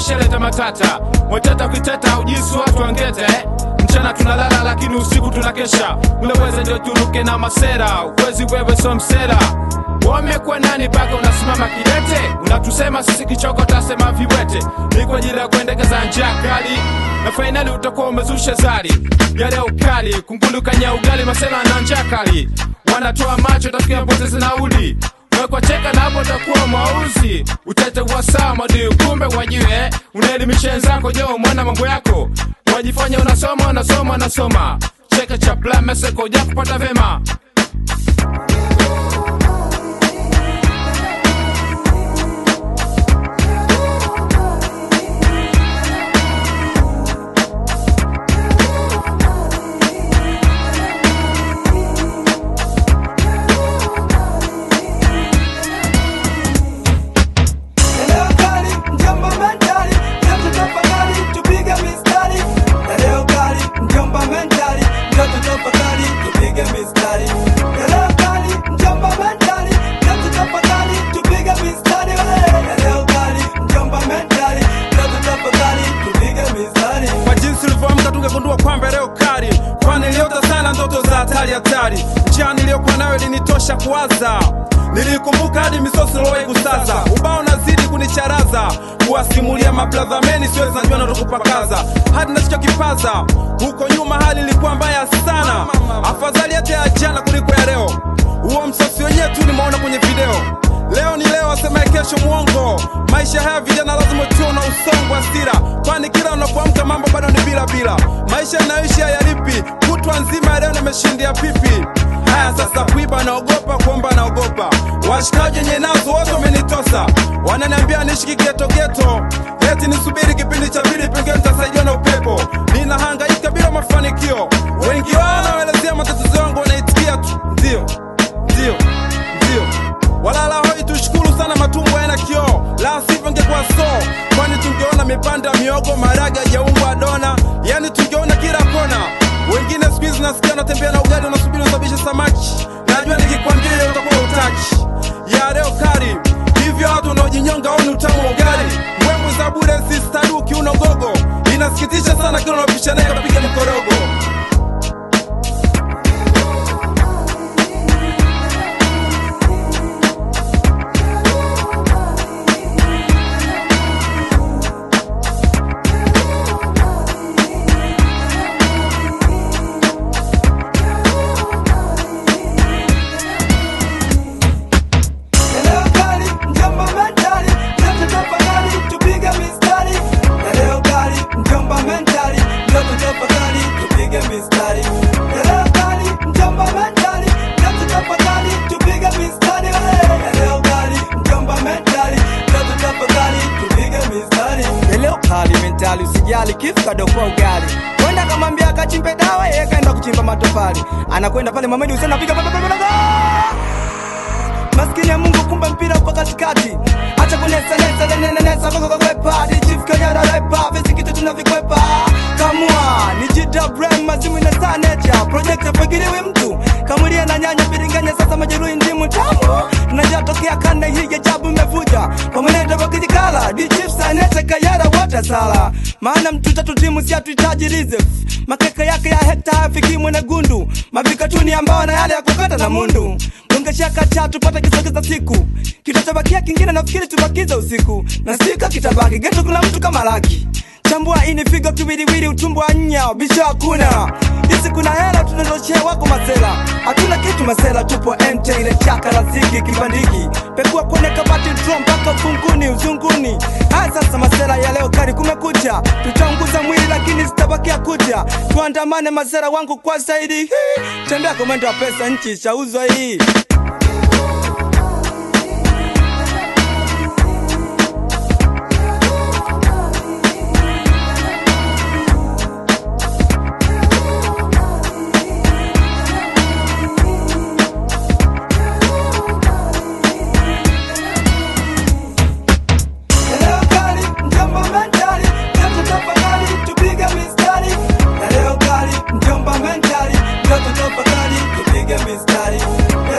ishaleta matata mweteta kuiteta ujisi watu wangete mchana tunalala lakini usiku tunakesha uleweza ndio turuke na masera ukwezi wewe so msera wamekuwa nani mpaka unasimama kidete unatusema sisi kichoko tasema viwete ni kwa ajili ya kuendekeza njia kali na fainali utakuwa umezusha zari yale ukali kungulukanya ugali masela na njia kali wanatoa macho tafikia poteze nauli wekwa cheka na hapo utakuwa mwauzi utete wasaa madui kumbe wajue unaelimisha wenzako jo mwana mambo yako wajifanya unasoma unasoma unasoma cheka cha plameseko uja kupata vema Leo kali, mjomba mentali, ndoto tafakari, tupige mistari. Leo kali, mjomba mentali, ndoto tafakari, tupige mistari. Leo kali, mjomba mentali, ndoto tafakari, tupige mistari. Leo kali, mjomba mentali, ndoto tafakari, tupige mistari. kwa jinsi ulivyoamka tungegundua kwamba leo kali kwani niliota sana ndoto za hatari hatari njia niliyokuwa nayo ilinitosha kuwaza nilikumbuka hadi misosi lowai kusaza ubao nazidi kunicharaza kuwasimulia mabradhameni siwezi najua natokupakaza hadi nasichokipaza huko nyuma hali ilikuwa mbaya sana afadhali hata ya jana kuliko ya leo huo msosi wenyewe tu nimeona kwenye video leo ni leo asemaye kesho mwongo maisha haya vijana lazima tuwe na usongo wa hasira kwani kila unapoamka mambo bado ni bila bila maisha yanayoishi hayalipi kutwa nzima leo nimeshindia pipi haya sasa kuiba naogopa kuomba naogopa washikaji wenye nazo wote wamenitosa wananiambia niishi kigetogeto eti nisubiri kipindi cha pili pengine nitasaidiwa na upepo ninahangaika bila mafanikio wengi wao wanaelezea matatizo yangu wanaitikia tu ndio ndio ndio walala hoi tushukuru sana matumbo yana kioo la sivyo ngekuwa so kwani tungeona mipanda miogo maraga jaungwa dona yani tungeona kila kona wengine siku hizi nasikia unatembea na ugali unasubiri usabishe samaki najua nikikwambia hiyo utakuwa utaki ya leo kari hivyo watu wanaojinyonga oni utamu wa ugali mbwembwe za bure sistaduki unogogo inasikitisha sana kila unapisha naye unapiga mkorogo Leo kali, mjomba mentali, ndoto tafakari, tupige mistari. Leo kali, mjomba mentali, ndoto tafakari, tupige mistari. Leo kali, mjomba mentali, ndoto tafakari, tupige mistari. Leo kali, mjomba mentali, ndoto tafakari, tupige mistari. Leo kali mentali, usijali kifu kadokoa ugali. Kwenda kamwambia akachimbe dawa, yeye kaenda kuchimba matofali. Anakwenda pale Mamedi Hussein anapiga maskini ya Mungu, kumbe mpira uko katikati. Acha kunesa nesa nene nesa koko kwepa Chief Kanyara repa visi kitu tunavikwepa kamua ni jita brand mazimu na saa nature project apagiliwi mtu kamulia na nyanya biringanya sasa majeruhi ndimu tamu tunajatokea kanda hii ya jabu imevuja pamoneta wakijikala di Chief Sanete Kayara wote sala maana mtu tatu timu si hatuhitaji reserve makeka yake ya hekta hayafikimwe na gundu mavikatuni ambao na yale ya kukata na mundu gongesha kacha tupate kisogeza siku kitachobakia kingine nafikiri tubakize usiku na sika kitabaki geto kuna mtu kama laki chambua ini figo kiwiliwili utumbo wa nya bisho hakuna isi kuna hela tunazochea wako masela hatuna kitu masela tupo mt ile chaka la ziki kibandiki pekua kwenye kabati drum mpaka ufunguni uzunguni haya sasa masela ya leo kari kumekucha tutaunguza mwili lakini zitabakia kucha tuandamane masela wangu kwa zaidi Hii, tembea komendo wa pesa nchi shauzwa hii Leo kali, mjomba mentali, ndoto tafakari, tupige mistari. Leo kali, mjomba mentali, ndoto tafakari, tupige mistari.